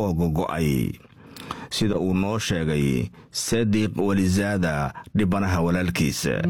oo gogo'ay sida uu noo sheegay sadiq walizaada dhibanaha walaalkiisa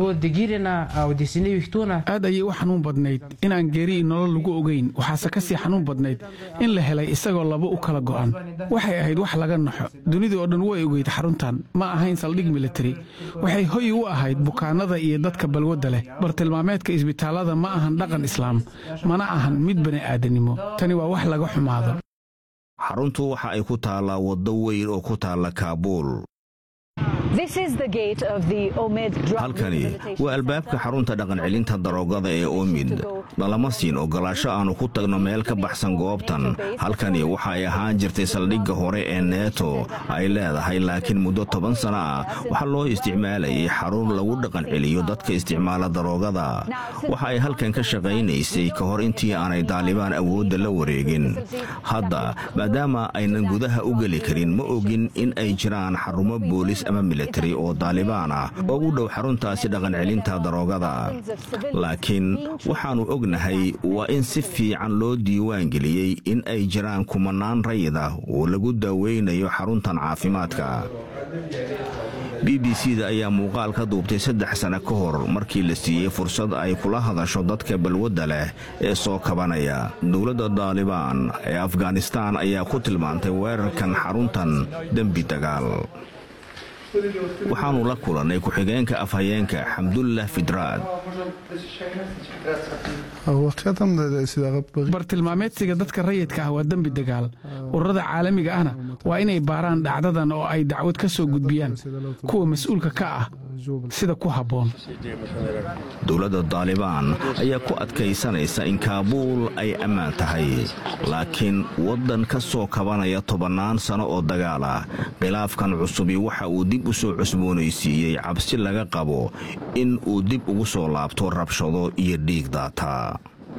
aad ayay u xanuun badnayd inaan geeri nolol lagu ogayn waxaase ka sii xanuun badnayd in la helay isagoo laba u kala go'an waxay ahayd wax laga naxo dunidii oo dhan way ogeyd xaruntan ma ahayn saldhig militari waxay hoy u ahayd bukaanada iyo dadka balwadda leh bartilmaameedka isbitaallada ma ahan dhaqan islaam mana ahan mid bani'aadanimo tani waa wax laga xumaado xaruntu waxa ay ku taallaa waddo weyn oo ku taalla kaabuul halkani waa albaabka xarunta dhaqancelinta daroogada ee omid nalama siin ogolaasho aannu ku tagno meel ka baxsan goobtan halkani waxa ay ahaan jirtay saldhigga hore ee neeto ay leedahay laakiin muddo toban sana ah waxaa loo isticmaalayay xarun lagu dhaqanceliyo dadka isticmaala daroogada waxa ay halkan ka shaqaynaysay ka hor intii aanay daalibaan awoodda la wareegin hadda maadaama aynan gudaha u geli karin ma ogin in ay jiraan xarumo boolis ama militari oo daalibaan ah oo u dhow xaruntaasi dhaqancelinta daroogada laakiin waxaannu ognahay waa in si fiican loo diiwaan geliyey in ay jiraan kumanaan rayid ah oo lagu daaweynayo xaruntan caafimaadka b b c da ayaa muuqaal ka duubtay saddex sane ka hor markii la siiyey fursad ay kula hadasho dadka balwadda leh ee soo kabanaya dowladda daalibaan ee afghanistaan ayaa ku tilmaantay weerarkan xaruntan dembi dagaal waxaannu la kulannay ku-xigeenka afhayeenka xamdullah fidraad bartilmaameedsiga dadka rayidka ah waa dembi dagaal ururada caalamiga ahna waa inay baaraan dhacdadan oo ay dacwad ka soo gudbiyaan kuwa mas-uulka ka ah sida ku habboon dowladda daalibaan ayaa ku adkaysanaysa in kaabuul ay ammaan tahay laakiin waddan ka soo kabanaya tobannaan sano oo dagaal ah khilaafkan cusubi waxa uu dib u soo cusboonaysiiyey cabsi laga qabo in uu dib ugu soo laabto rabshado iyo dhiig daata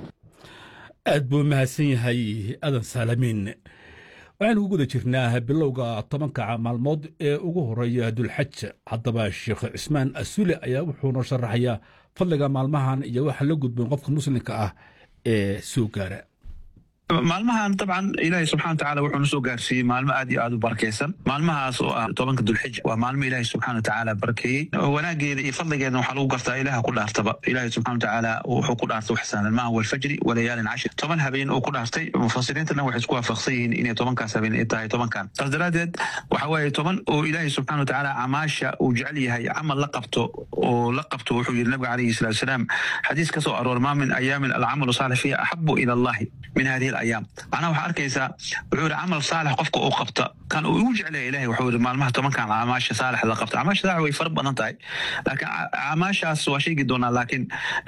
aad buu mahadsan yahay adan saalamiin waxaynu ku guda jirnaa bilowga tobanka maalmood ee ugu horeeya dulxaj haddaba sheekh cismaan asule ayaa wuxuuna sharaxayaa fadliga maalmahan iyo waxa la gudboon qofka muslimka ah ee soo gaara maalmahan dabcan ilaahay subxana watacaala wuxuu na soo gaarsiiyey maalmo aad iyo aad u barakaysan maalmahaas oo ah tobanka dulxija waa maalmo ilaahay subxana watacaala barakeeyey wanaageeda iyo fadligeedna waxaa lagu gartaa ilaha ku dhaartaba ilaahay subxana watacaala wuxuu ku dhaartay wax sahlan maaha walfajri walayaalin cashir toban habeen uu ku dhaartay mufasiriintana waxay isku waafaqsan yihiin inay tobankaas habeen ay tahay tobankan saas daraaddeed waxa waaye toban oo ilaahay subxana watacaala camaasha uu jecel yahay camal la qabto oo la qabto wuxuu yidhi nabiga calayhi salatu wasalaam xadiis ka soo aroor maa min ayaamin alcamalu saalix fiiha axabu ila allahi min hadihi ayaam macnaha waxaa arkaysaa wuxuu yidhi camal saalix qofka uu qabta kan uu ugu jeclaya ilahay wuxuu yidhi maalmaha tobankan camaasha saalix la qabta camaasha saalix way fara badan tahay laakiin camaashaas waa sheegi doonaa laakiin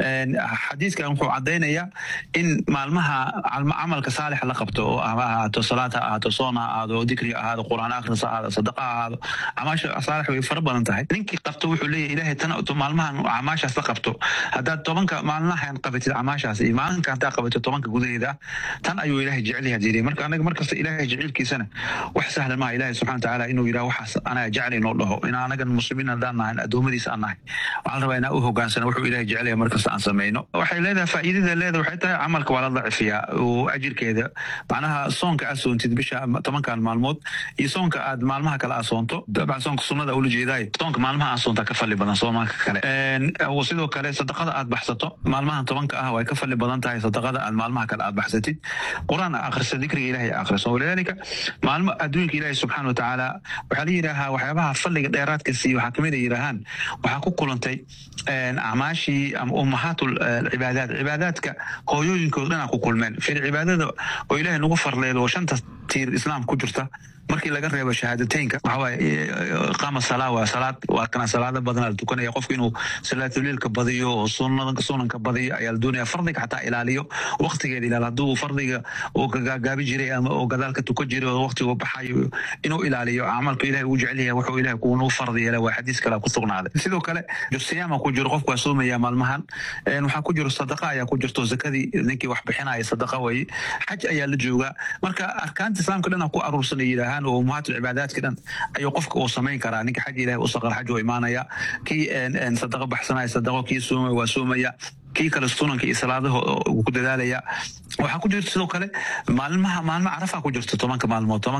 xadiiskan wuxuu caddaynayaa in maalmaha camalka saalix la qabto oo ah ha ahaato salaad ha ahaato soon ha ahaado dikri ha ahaado qur'aan akhris ha ahaado sadaqa ha ahaado camaasha saalix way fara badan tahay ninkii qabto wuxuu leeyahay ilahay tan maalmahan camaashaas la qabto haddaad tobanka maalmahan qabatid camaashaas iyo maalinka haddaad qabatid tobanka gudaheeda tan ayuu ilahay jecelyaha jiri marka anaga markasta ilahay jecelkiisana wax sahlan maaha ilahay subxana watacaala inuu yidhaha waxaas anaa jecel inoo dhaho in anagan muslimiin haddaan nahay addoommadiisa aan nahay waxaan rabaa inaa u hogaansana wuxuu ilahay jecelyaha markasta aan samayno waxay leedahay faa'iidada leedahay waxay tahay camalka waa la dacifiyaa oo ajirkeeda macnaha soonka aad soontid bisha tobankan maalmood iyo soonka aad maalmaha kale aad soonto dabcan soonka sunnada ula jeedaayo soonka maalmaha aad soontaa ka fali badan soomaanka kale sidoo kale sadaqada aad baxsato maalmahan tobanka ah way ka fali badan tahay sadaqada aad maalmaha kale aad baxsatid quraan akhriso dikriga ilahay akhriso walidaalika maalmo adduunka ilaahay subxaana watacaala waxaa la yidhaahaa waxyaabaha fadliga dheeraadka siiyo waxaa kamid a yidhaahaan waxaa ku kulantay acmaashii ama ummahaat cibaadaat cibaadaadka hooyooyinkooda dhanaa ku kulmeen fir cibaadada oo ilaahay nagu farleedo oo shanta tiir islaam ku jirta markii laga reebo shahaadateynka waxawaaye qaama salaa waa salaad waa kana salaada badanaa la tukanaya qofku inuu salaatuliilka badiyo oo sunada sunanka badiyo ayaa la doonaya fardiga xataa ilaaliyo waqtigeeda ilaal hadduu fardiga uu gagaabi jiray ama oo gadaal ka tukan jiray oo waqtigu baxayo inuu ilaaliyo camalka ilahay uu jecel yahay wuxuu ilahay kuunu fardi yeela waa xadiis kale ku sugnaaday sidoo kale siyaama ku jiro qofku waa soomaya maalmahan waxaa ku jiro sadaqa ayaa ku jirto zakadii ninkii wax bixinaya sadaqa waye xaj ayaa la joogaa marka arkaanta islaamka dhan ku aruursan ay yidhaahaan oo ummahaat cibaadaadka dhan ayuu qofka uu samayn karaa ninka xaj ilahay u saqar xaj oo imaanaya kii sadaqa baxsanaya sadaqo kii soomaya waa soomaya kii kale sunanka iyo salaadaha ku dadaalaya waxaa ku jirta sidoo kale maalmaha maalmo carafa ku jirta tobanka maalmood